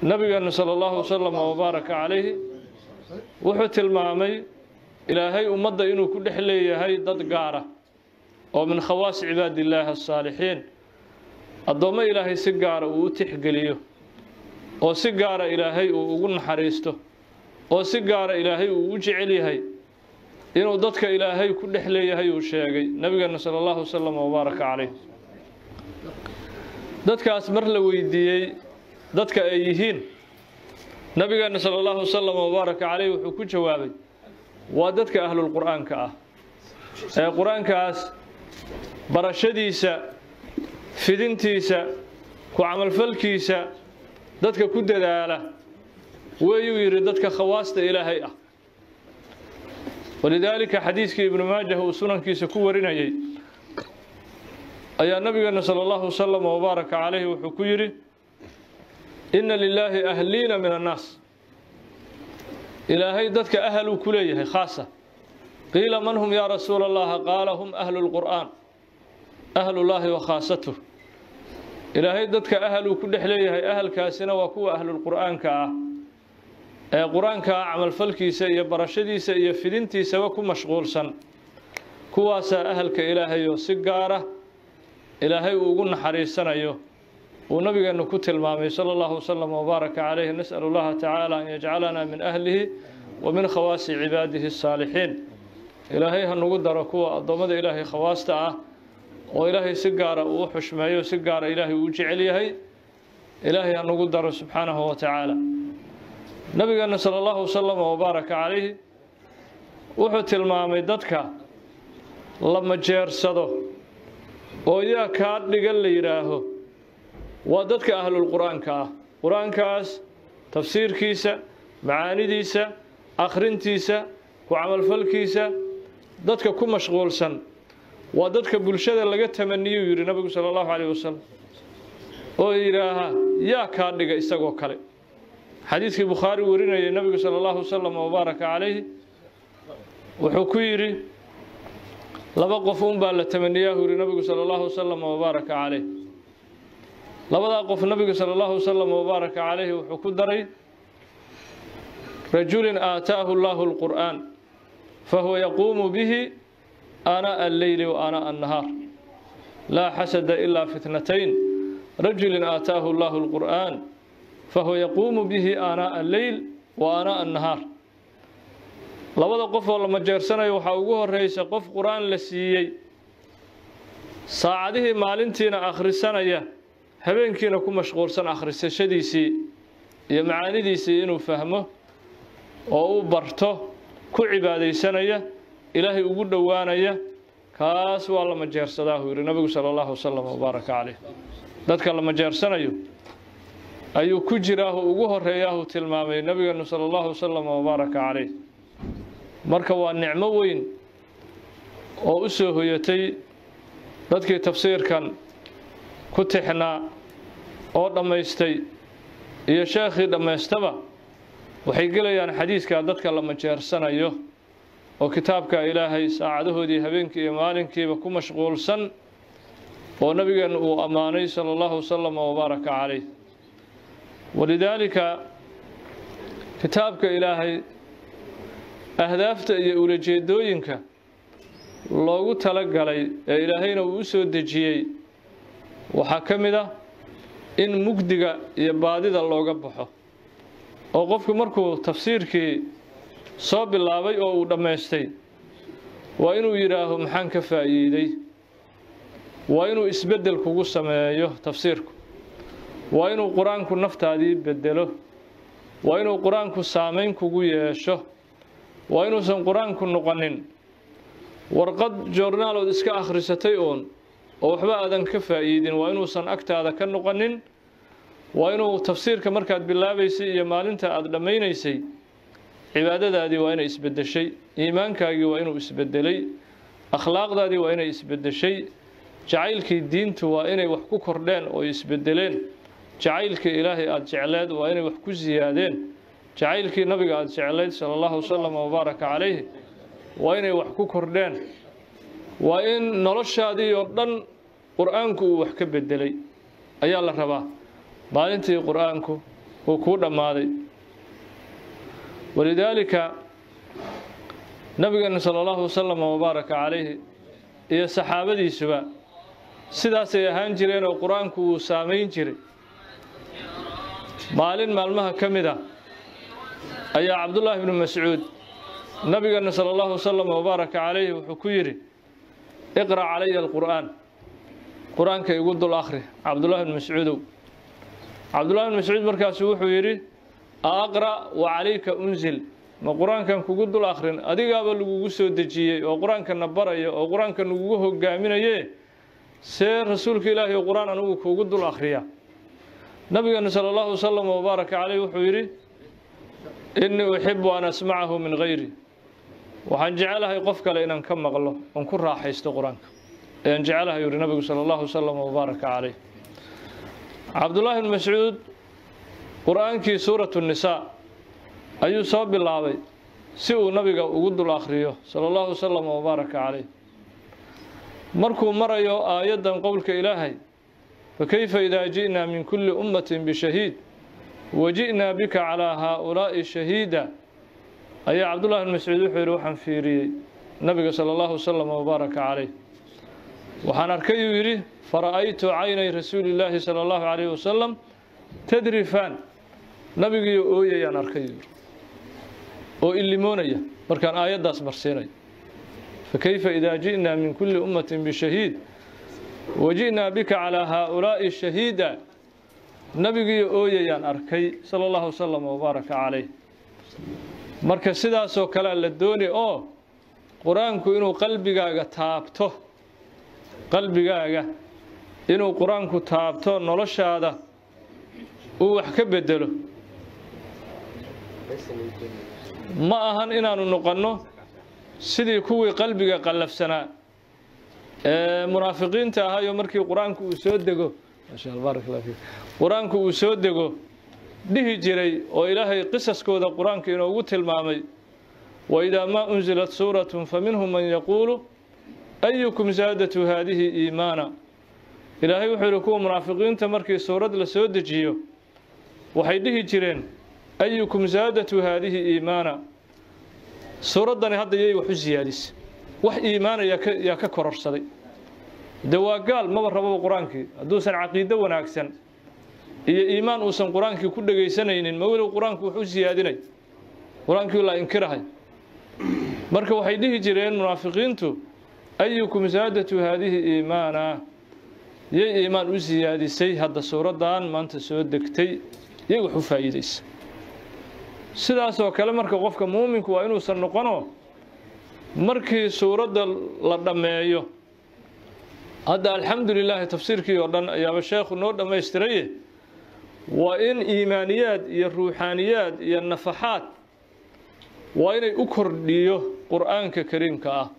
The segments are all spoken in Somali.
nabigeena sala allahu wasalam wabaaraka calayhi wuxuu tilmaamay ilaahay ummadda inuu ku dhex leeyahay dad gaara oo min khawaasi cibaadillaahi asaalixiin addoommo ilaahay si gaara uu u tixgeliyo oo si gaara ilaahay uu ugu naxariisto oo si gaara ilaahay uu u jecel yahay inuu dadka ilaahay ku dhex leeyahay uu sheegay nabigeena sala allahu wasalam wabaaraka calayh dadkaas mar la weydiiyey dadka ay yihiin nabigeena sala allahu wasalam wabaaraka calayh wuxuu ku jawaabay waa dadka ahlulqur'aanka ah ee qur-aankaas barashadiisa fidintiisa ku camalfalkiisa dadka ku dadaala weeyuu yidhi dadka khawaasta ilaahay ah walidaalika xadiiskii ibnu maajah uu sunankiisa ku warinayay ayaa nabigeena sala allahu wasalam wabaaraka calayhi wuxuu ku yidhi inna lilaahi ahliina min annaas ilaahay dadka ahaluu ku leeyahay khaasa qiila man hum yaa rasuula allaha qaala hum ahlu lqur'aan ahlullaahi wa khaasatuh ilaahay dadka ahaluu ku dhex leeyahay ahalkaasina waa kuwa ahlulqur'aanka ah ee qur-aanka camalfalkiisa iyo barashadiisa iyo fidintiisaba ku mashquulsan kuwaasaa ahalka ilaahay oo si gaara ilaahay uu ugu naxariisanayo uu nabigeenu ku tilmaamay sala allahu wasalam wabaaraka calayhi nas'al allaha tacaala an yajcalana min ahlihi wa min khawaasi cibaadihi asaalixiin ilaahay ha nagu daro kuwa addoommada ilaahay khawaasta ah oo ilaahay si gaara uu u xushmeeyo si gaara ilaahay uu u jecel yahay ilaahay ha nagu daro subxaanahu wa tacaala nabigeena sala allahu wasalam wabaaraka calayhi wuxuu tilmaamay dadka la majeersado oo yaa kaa dhigan la yidhaaho waa dadka ahlulqur'aanka ah qur-aankaas tafsiirkiisa macaanidiisa akhrintiisa ku camalfalkiisa dadka ku mashquulsan waa dadka bulshada laga tamaniyuu yidhi nabigu sala allahu calayh wasalam oo yidhaaha yaa kaa dhiga isagoo kale xadiidkii bukhaari warinayay nabigu sala allahu wasalam wabaaraka calayhi wuxuu ku yidhi laba qof unbaa la tamaniyaahu yidhi nabigu sala allahu wasalam wabaaraka calayh labadaa qof nabigu sala allahu wasalam wabaaraka calayhi wuxuu ku daray rajulin aataahu allahu alqur'aan fahuwa yaquumu bihi aanaa alleyli wa aanaa annahaar laa xasada ilaa fitnatayn rajulin aataahu allahu alqur'aan fahuwa yaquumu bihi aanaa alleyl wa aanaa annahaar labada qof oo la majeersanayo waxaa ugu horreysa qof qur-aan la siiyey saacadihii maalintiina akhrisanaya habeenkiina ku mashquulsan akhrisashadiisii iyo macaanidiisii inuu fahmo oo uu barto ku cibaadaysanaya ilaahay ugu dhowaanaya kaas waa la majeersadaahu yidhi nabigu sala allahu wasalam wabaaraka caleyh dadka la majeersanayo ayuu ku jiraahu ugu horeeyaahu tilmaamay nabigeenu sala allahu wasalam wabaaraka caleyh marka waa nicmo weyn oo u soo hoyatay dadkii tafsiirkan ku tixnaa oo dhammaystay iyo sheekhii dhammaystaba waxay gelayaan xadiidka dadka la majeersanayo oo kitaabka ilaahay saacadahoodii habeenkii iyo maalinkiiba ku mashquulsan oo nabigeennu uu ammaanay sala allahu wasalam wabaaraka caleyh walidaalika kitaabka ilaahay ahdaafta iyo ulajeedooyinka loogu talagalay ee ilaahayna uu u soo dejiyey waxaa ka mid ah in mugdiga iyo baadida looga baxo oo qofku markuu tafsiirkii soo bilaabay oo uu dhammaystay waa inuu yidhaaho maxaan ka faa'iiday waa inuu isbeddel kugu sameeyo tafsiirku waa inuu qur-aanku naftaadii beddelo waa inuu qur-aanku saamayn kugu yeesho waa inuusan qur-aanku noqonin warqad joornaalood iska akhrisatay uun oo waxba aadan ka faa'iidin waa inuusan agtaada ka noqonin waa inuu tafsiirka markaad bilaabaysay iyo maalinta aada dhammaynaysay cibaadadaadii waa inay isbeddeshay iimaankaagii waa inuu isbeddelay akhlaaqdaadii waa inay isbeddeshay jacaylkii diintu waa inay wax ku kordheen oo isbeddeleen jacaylkii ilaahay aada jecleed waa inay wax ku siyaadeen jacaylkii nabiga aada jeclayd sala allahu wasalam wabaaraka calayhi waa inay wax ku kordheen waa in noloshaadii oo dhan qur-aanku uu wax ka beddelay ayaa la rabaa maalintii qur-aanku uu kuu dhammaaday walidaalika nabigeena sala allahu wasalam wabaaraka calayhi iyo saxaabadiisuba sidaasay ahaan jireen oo qur-aanku wuu saamayn jiray maalin maalmaha ka mid a ayaa cabdullaahi ibnu mascuud nabigeena sala allahu wasalam wabaaraka calayhi wuxuu ku yidhi iqra' calaya alqur'aan qur-aanka igu dul akhri cabdullahi ibnu mascuudow cabdullahi ibnu mascuud markaasu wuxuu yidhi aqra' wa calayka unzil ma qur-aankan kugu dul akhrin adigaaba lagugu soo dejiyey oo qur-aankana baraya oo qur-aanka lagugu hogaaminaye see rasuulka ilaahi oo qur-aan anigu kugu dul akhriya nabigeena sala allahu wasalam wabaaraka caleyh wuxuu yidhi innii uxibu an asmacahu min hayri waxaan jecelahay qof kale inaan ka maqlo oon ku raaxaysto qur-aanka ayaan jecelahay yidhi nabigu sala allahu wasalam wabaaraka caleyh cabdullaahi ibnu mascuud qur-aankii suuratu nisaa ayuu soo bilaabay si uu nabiga ugu dul akhriyo sala allahu wasalam wabaaraka caleyh markuu marayo aayaddan qowlka ilaahay fakayfa idaa ji'naa min kulli ummatin bishahiid waji'naa bika calaa haaulaa'i shahiida ayaa cabdullahi bn mascuud wuxuu yidhi waxaan fiiriyey nabiga sala allahu wasalam wabaaraka caleyh waxaan arkay uu yidhi fara'aytu caynay rasuulillaahi sala allahu calayhi wasalam tadrifaan nabigiiyo ooyayaan arkay yidhi oo illimoonaya markaan aayaddaas marsiinay fakayfa idaa ji'naa min kulli ummatin bishahiid waji'naa bika calaa haaulaa'i shahiida nabigiiyo ooyayaan arkay sala allahu wasalam wabaaraka caleyh marka sidaasoo kalea la dooni oo qur-aanku inuu qalbigaaga taabto qalbigaaga inuu qur-aanku taabto noloshaada uu wax ka bedelo ma ahan inaanu noqonno sidii kuwii qalbiga qallafsanaa ee munaafiqiinta ahaayo markii qur-aanku uu soo dego qur-aanku uu soo dego dhihi jiray oo ilaahay qisaskooda qur-aanka inoogu tilmaamay waidaa maa unzilat suuratun faminhum man yaquulu ayukum zaadatu haadihi iimaana ilaahay wuxuu yidhi kuwa munaafiqiinta markii suurad la soo dejiyo waxay dhihi jireen ayukum zaadatu haadihi iimaana suuraddani hadda yay wax u siyaadisay wax iimaana yaa ka kororsaday de waa gaal maba rababa qur-aankii hadduusan caqiido wanaagsan iyo iimaan uusan qur-aankii ku dhegaysanaynin ma weliba qur-aanku wax u siyaadinay qur-aankii la inkirahay marka waxay dhihi jireen munaafiqiintu ayukum zaadatu haadihi iimaana yay iimaan u siyaadisay hadda suuraddan maanta soo degtay yay wax u faa'iidaysa sidaasoo kale marka qofka muuminku waa inuusan noqono markii suuradda la dhammeeyo hadda alxamdu lilaahi tafsiirkii oo dhan ayaaba sheekhu noo dhammaystiraye waa in iimaaniyaad iyo ruuxaaniyaad iyo nafaxaad waa inay u kordhiyo qur'aanka kariimka ah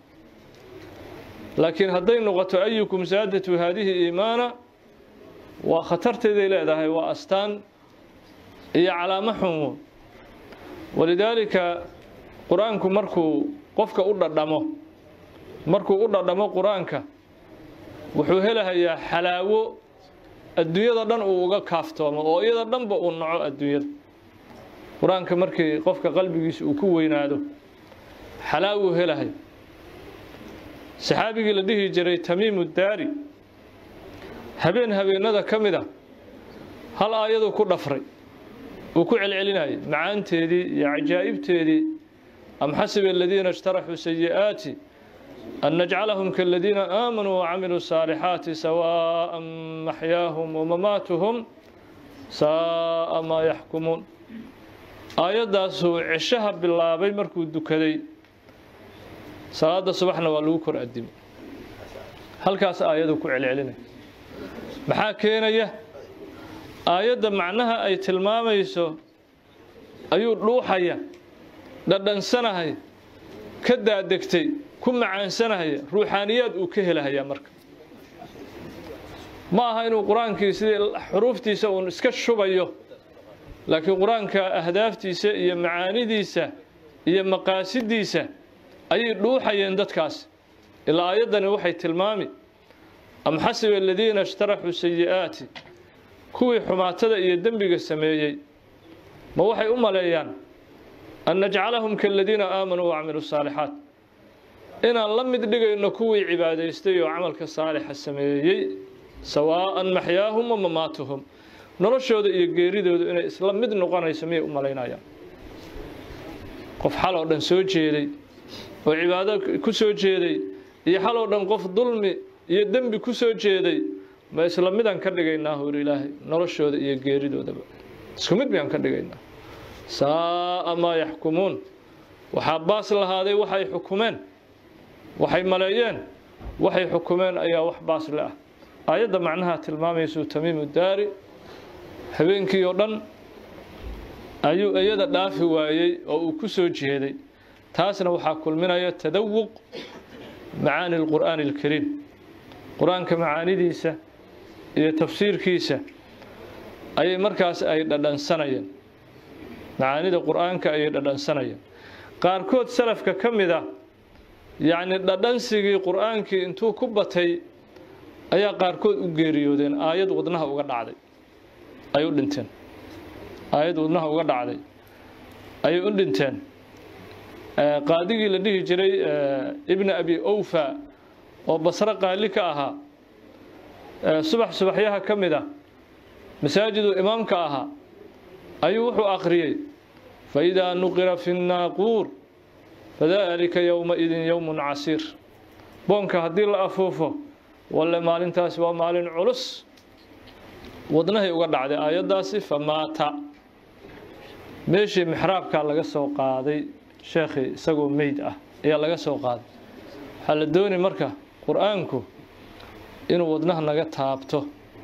laakiin hadday noqoto ayukum saadatu haadihi iimaana waa khatarteeday leedahay waa astaan iyo calaamo xumo walidaalika qur-aanku markuu qofka u dhadhamo markuu u dhadhamo qur-aanka wuxuu helahayaa xalaawo adduunyada dhan uu uga kaaftoomo oo iyada dhanba uu naco adduunyada qur-aanka markii qofka qalbigiisa uu ku weynaado xalaawuu helahay saxaabigii la dhihi jiray tamiimu daari habeen habeenada ka mid a hal aayaduu ku dhafray uu ku celcelinayay macaanteedii iyo cajaa'ibteedii am xasiba aladiina اjtaraxuu sayi'aati an najcalahum kaladiina aamanuu wacamiluu الصaalixaati sawaaءa maxyaahum wamamaatuhum saa'a maa yaxkumuun aayaddaasuu cishaha bilaabay markuu dukaday salaada subaxna waa lagu kor adimay halkaas aayaduu ku celcelinay maxaa keenaya aayadda macnaha ay tilmaamayso ayuu dhuuxaya dhadhansanahay ka daadegtay ku macaansanahaya ruuxaaniyaad uu ka helahayaa marka ma aha inuu qur-aankii sidii xuruuftiisa uun iska shubayo laakiin qur-aanka ahdaaftiisa iyo macaanidiisa iyo maqaasidiisa ayay dhuuxayeen dadkaas ilaa aayaddani waxay tilmaami am xasiba aladiina ishtaraxuu sayi'aati kuwii xumaatada iyo dembiga sameeyey ma waxay u maleeyaan an najcalahum kaladiina aamanuu wacmiluu saalixaat inaan la mid dhigayno kuwii cibaadaystay oo camalka saalixa sameeyey sawaa'an maxyaahum wa mamaatuhum noloshooda iyo geeridoodu inay isla mid noqonayso miyay u malaynayaan qof xal oo dhan soo jeeday oo cibaado ku soo jeeday iyo xal oo dhan qof dulmi iyo dembi ku soo jeeday ma isla midaan ka dhigaynaa hur ilaahay noloshooda iyo geeridoodaba isku mid miyaan ka dhigaynaa saa'a maa yaxkumuun waxaa baas lahaaday waxay xukumeen waxay maleeyeen waxay xukumeen ayaa wax baas le ah aayadda macnaha tilmaamaysu tamiimu daari habeenkii oo dhan ayuu iyada dhaafi waayey oo uu ku soo jeeday taasna waxaa kulminaya tadawuq macaani alqur'aani alkariim qur-aanka macaanidiisa iyo tafsiirkiisa ayay markaas ay dhadhansanayeen macaanida qur-aanka ayay dhadhansanayeen qaarkood salafka ka mid ah yacni dhadhansigii qur-aankii intuu ku batay ayaa qaarkood u geeriyoodeen aayad wadnaha uga dhacday ay u dhinteen aayad wadnaha uga dhacday ayay u dhinteen qaadigii la dhihi jiray ibna abi owfa oo basre qaali ka ahaa subax subaxyaha ka mid ah masaajiduu imaamka ahaa ayuu wuxuu akhriyey faidaa nuqira fi nnaaquur fadalika yowmaidin yowmun casiir boonka haddii la afuufo walle maalintaasi waa maalin culus wadnahay uga dhacday aayaddaasi famaata meeshii mixraabkaa laga soo qaaday sheekhii isagoo meyd ah ayaa laga soo qaaday waxaa la dooni marka qur-aanku inuu wadnaha naga taabto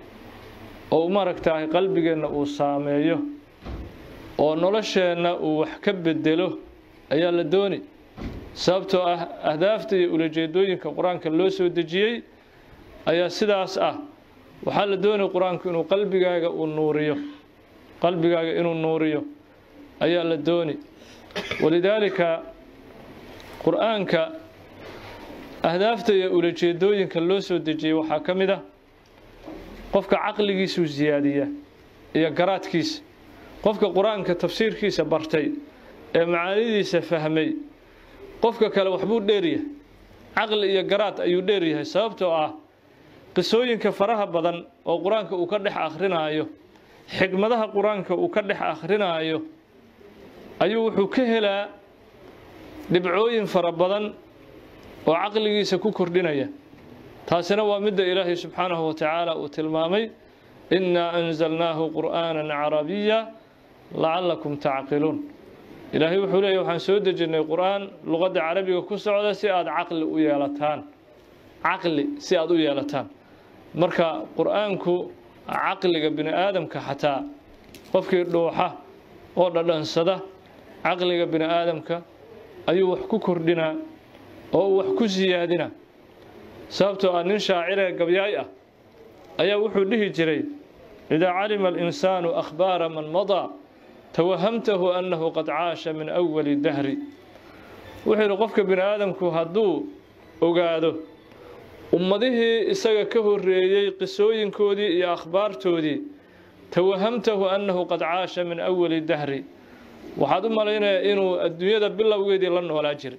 oo maaragtahay qalbigeenna uu saameeyo oo nolosheenna uu wax ka bedelo ayaa la dooni sababtoo ah ahdaafta iyo ulajeedooyinka qur-aanka loo soo dejiyey ayaa sidaas ah waxaa la doonaya qur-aanku inuu qalbigaaga uu nuuriyo qalbigaaga inuu nuuriyo ayaa la dooni walidaalika qur-aanka ahdaafta iyo ulajeedooyinka loo soo dejiyey waxaa ka mid ah qofka caqligiisuu siyaadiya iyo garaadkiisa qofka qur-aanka tafsiirkiisa bartay ee macaanidiisa fahmay qofka kale waxbuu dheeryahay caqli iyo garaad ayuu dheeryahay sababtoo ah qisooyinka faraha badan oo qur-aanka uu ka dhex akhrinaayo xikmadaha qur-aanka uu ka dhex akhrinaayo ayuu wuxuu ka helaa dhibcooyin fara badan oo caqligiisa ku kordhinaya taasina waa midda ilaahay subxaanahu wa tacaala uu tilmaamay innaa anzalnaahu qur'aanan carabiya lacallakum tacqiluun ilaahay wuxuu leeyahy waxaan soo dejinnay qur'aan luqadda carabiga ku socda si aada caqli u yeelataan caqli si aada u yeelataan marka qur-aanku caqliga bini aadamka xataa qofkii dhuuxa oo dhadhansada caqliga bini aadamka ayuu wax ku kordhinaa oo uu wax ku siyaadina sababtoo ah nin shaaciree gabyaay ah ayaa wuxuu dhihi jiray idaa calima alinsaanu akhbaara man madaa tawahamtahu annahu qad caasha min awali dahri wuxuu yidhi qofka bini aadamku hadduu ogaado ummadihii isaga ka horreeyey qisooyinkoodii iyo akhbaartoodii tawahamtahu annahu qad caasha min awali dahri waxaad u malaynayaa inuu adduunyada bilowgeedii la noolaa jiray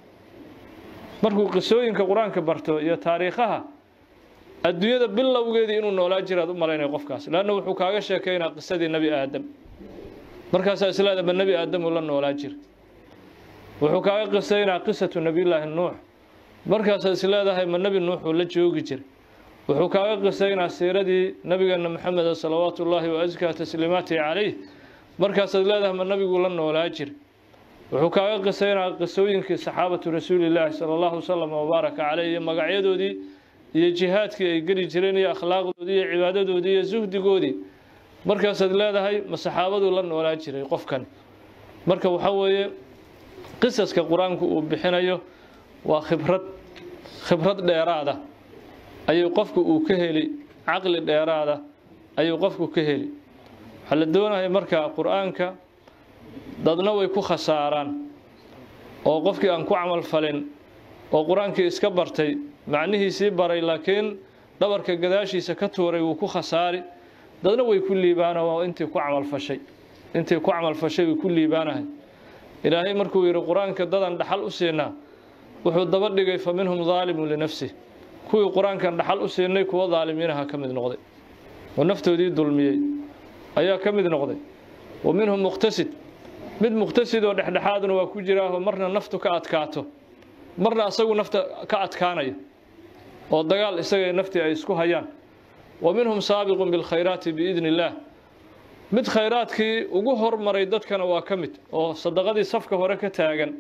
markuu qisooyinka qur-aanka barto iyo taariikhaha adduunyada bilowgeedii inuu noolaa jiraad u malaynaya qofkaas leanna wuxuu kaaga sheekaynaa qisadii nebi aadam markaasaa isleedaba nebi aadam uu la noolaa jira wuxuu kaaga qisaynaa qisatu nebiyullaahi nuux markaasaad isleedahay ma nebi nuux uu la joogi jiray wuxuu kaaga qisaynaa siiradii nabigeena maxameda salawaatu ullaahi wa askaa tasliimaatihi calayh markaasaad leedahay ma nabiguu la noolaa jira wuxuu kaaga qisaynaa qisooyinkii saxaabatu rasuulilaahi sala allahu wasalam wabaaraka caleyh iyo magacyadoodii iyo jihaadkii ay geli jireen iyo akhlaaqdoodii iyo cibaadadoodii iyo suhdigoodii markaasaad leedahay ma saxaabaduu la noolaa jiray qofkan marka waxaa weeye qisaska qur-aanku uu bixinayo waa khibrad khibrad dheeraada ayuu qofku uu ka heli caqli dheeraada ayuu qofku ka heli waxaa la doonaya marka qur-aanka dadna way ku khasaaraan oo qofkii aan ku camal falin oo qur-aankii iska bartay macnihiisii baray laakiin dhabarka gadaashiisa ka tuuray wuu ku khasaari dadna way ku liibaana waa intii ku camal fashay intii ku camalfashay uu ku liibaanahay ilaahay markuu yidhi qur-aanka dadan dhaxal u siinaa wuxuu daba dhigay fa minhum daalimun linafsih kuwii qur-aankan dhaxal u siinay kuwa daalimiinaha ka mid noqday oo naftoodii dulmiyey ayaa ka mid noqday wa minhum muqtasid mid muqtasid oo dhexdhexaaduna waa ku jiraaho marna naftu ka adkaato marna asagu nafta ka adkaanaya oo dagaal isagay naftii ay isku hayaan wa minhum saabiqun bilkhayraati biidni illaah mid khayraadkii ugu hormaray dadkana waa ka mid oo sadaqadii safka hore ka taagan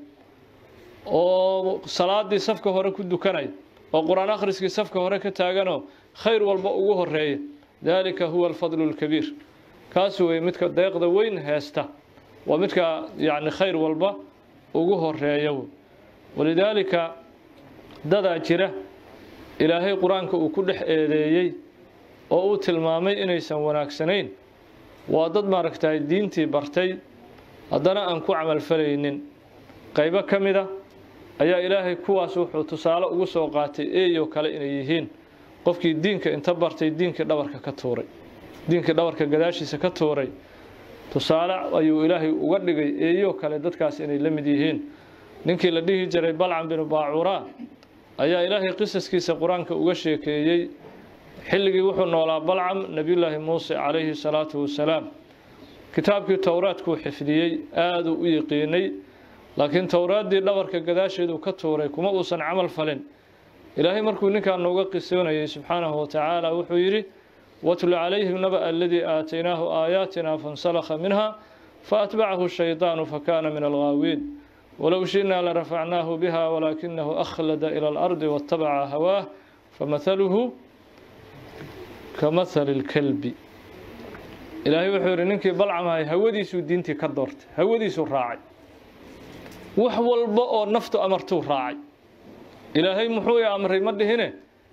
oo salaadii safka hore ku dukanaya oo qur-aan akhriskii safka hore ka taaganoo khayr walba ugu horeeya daalika huwa alfadlu lkabiir kaas wey midka deeqda weyn heesta waa midka yacni khayr walba ugu horeeya walidaalika dadaa jira ilaahay qur-aanka uu ku dhex eedeeyey oo uu tilmaamay inaysan wanaagsanayn waa dad maaragtay diintii bartay haddana aan ku camalfalaynin qaybo ka mid a ayaa ilaahay kuwaas wuxuu tusaale ugu soo qaatay eeyoo kale inay yihiin qofkii diinka inta bartay diinkii dhabarka ka tuuray diinkii dhabarka gadaashiisa ka tuuray tusaale ayuu ilaahay uga dhigay eeyoo kale dadkaas inay la mid yihiin ninkii la dhihi jiray balcam binu baacuraa ayaa ilaahay qisaskiisa qur-aanka uga sheekeeyey xilligii wuxuu noolaa balcam nebiyullaahi muuse calayhi salaatu wasalaam kitaabkii towraadkuu xifdiyey aaduu u yiqiinay laakiin towraaddii dhabarka gadaasheeduu ka tuuray kuma uusan camal falin ilaahay markuu ninkaa nooga qisoonayay subxaanahu watacaala wuxuu yidhi watlu calayhim naba'a aladii aataynaahu aayaatina fansalakha minha faatbacahu shaydaanu fakana min alghaawiin walow shi'naa larafacnaahu biha walaakinahu akhlada ila alardi waatabaca hawaah famahaluhu kamahali lkalbi ilaahay wuxuu yidhi ninkii balcamahay hawadiisuu diintii ka doortay hawadiisuu raacay wax walba oo naftu amartuu raacay ilaahay muxuu i amray ma dhihine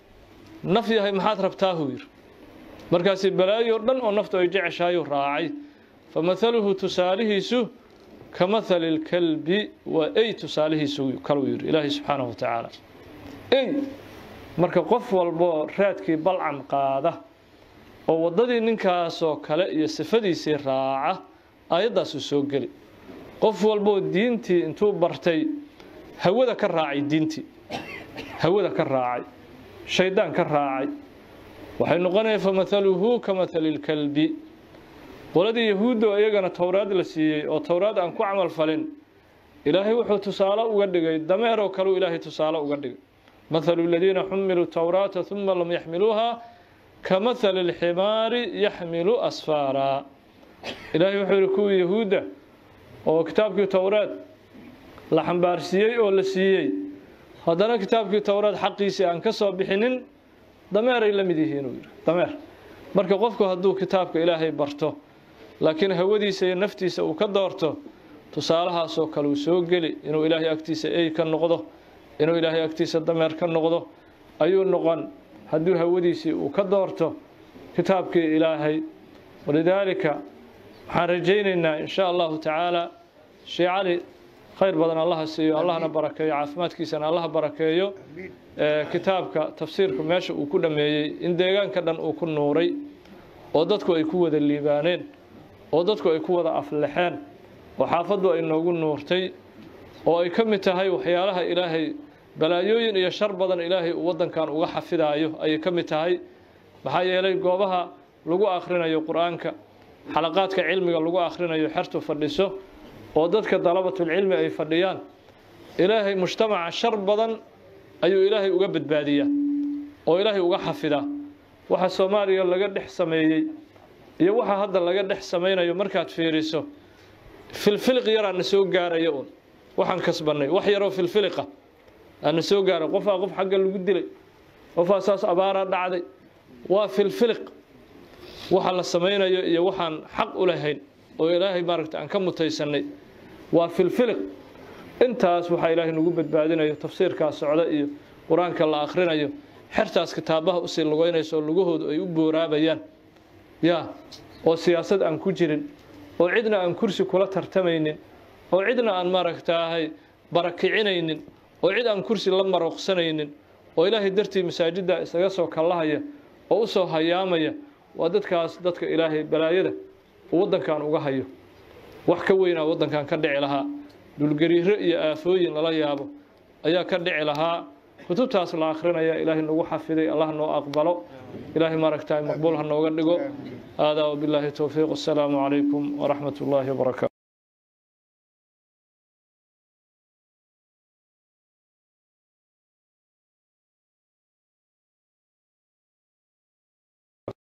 naf yahay maxaad rabtaahuu yidhi markaasi balaayo dhan oo naftu ay jeceshahayuu raacay famahaluhu tusaalihiisu kamahali lkalbi waa ey tusaalihiisu kaluu yidhi ilaahay subxaanahu watacaala ey marka qof walboo raadkii balcam qaada oo waddadii ninkaasoo kale iyo sifadiisii raaca aayaddaasuu soo geli qof walboo diintii intuu bartay hawada ka raacay diintii hawada ka raacay shaydaan ka raacay waxay noqonaya famahaluhu ka mahali lkalbi qoladii yahuudda oo iyagana towraad la siiyey oo towraad aan ku camal falin ilaahay wuxuu tusaale uga dhigay dameeroo kaleu ilaahay tusaale uga dhigay mathalu aladiina xumiluu towraata uma lam yaxmiluuha ka mahali alximaari yaxmilu asfaaraa ilaahay wuxuu yihi kuwii yahuudda oo kitaabkii towraad la xambaarsiiyey oo la siiyey haddana kitaabkii towraad xaqiisii aan ka soo bixinin dameeray la mid yihiin uu yidhi dameer marka qofku hadduu kitaabka ilaahay barto laakiin hawadiisa iyo naftiisa uu ka doorto tusaalahaasoo kale uu soo geli inuu ilaahay agtiisa ey ka noqdo inuu ilaahay agtiisa dameer ka noqdo ayuu noqon hadduu hawadiisii uu ka doorto kitaabkii ilaahay walidaalika waxaan rajaynaynaa in sha allahu tacaala shee cali khayr badan allaha siiyo allahna barakeeyo caafimaadkiisana allaha barakeeyo kitaabka tafsiirku meesha uu ku dhameeyey in deegaanka dhan uu ku nuuray oo dadku ay ku wada liibaaneen oo dadku ay ku wada aflexeen oo xaafaddu ay noogu nuurtay oo ay ka mid tahay waxyaalaha ilaahay balaayooyin iyo shar badan ilaahay uu waddankan uga xafidaayo ayay ka mid tahay maxaa yeelay goobaha lagu akhrinayo qur-aanka xalaqaadka cilmiga lagu akhrinayo xertu fadhiso oo dadka dalabatulcilmi ay fadhiyaan ilaahay mujtamaca shar badan ayuu ilaahay uga badbaadiyaa oo ilaahay uga xafidaa waxa soomaaliya laga dhex sameeyey iyo waxa hadda laga dhex samaynayo markaad fiiriso filfiliq yaraa na soo gaaraya un waxaan kasbannay wax yaroo filfiliqa aana soo gaaray qofaa qof xagga lagu dilay qofaa saas abaaraa dhacday waa filfiliq waxa la samaynayo iyo waxaan xaq u lahayn oo ilaahay maaragta aan ka mutaysannay waa filfiliq intaas waxaa ilaahay nagu badbaadinayo tafsiirkaa socda iyo qur-aanka la akhrinayo xertaas kitaabaha usii lugeynayso oo lugahoodu ay u booraabayaan yaa oo siyaasad aan ku jirin oo cidna aan kursi kula tartamaynin oo cidna aan maaragtaahay barakicinaynin oo cid aan kursi la marooqsanaynin oo ilaahay dartii masaajidda isaga soo kallahaya oo u soo hayaamaya waa dadkaas dadka ilaahay balaayada uu waddankan uga hayo wax ka weynaa waddankan ka dhici lahaa dhulgariiro iyo aafooyin lala yaabo ayaa ka dhici lahaa kutubtaas la akhrinaya ilaahay nagu xafiday allah noo aqbalo ilaahay maaragtay maqbuul ha nooga dhigo haadaa wabilaahi towfiiq assalaamu calaykum waraxmat ullaahi wabarakaatu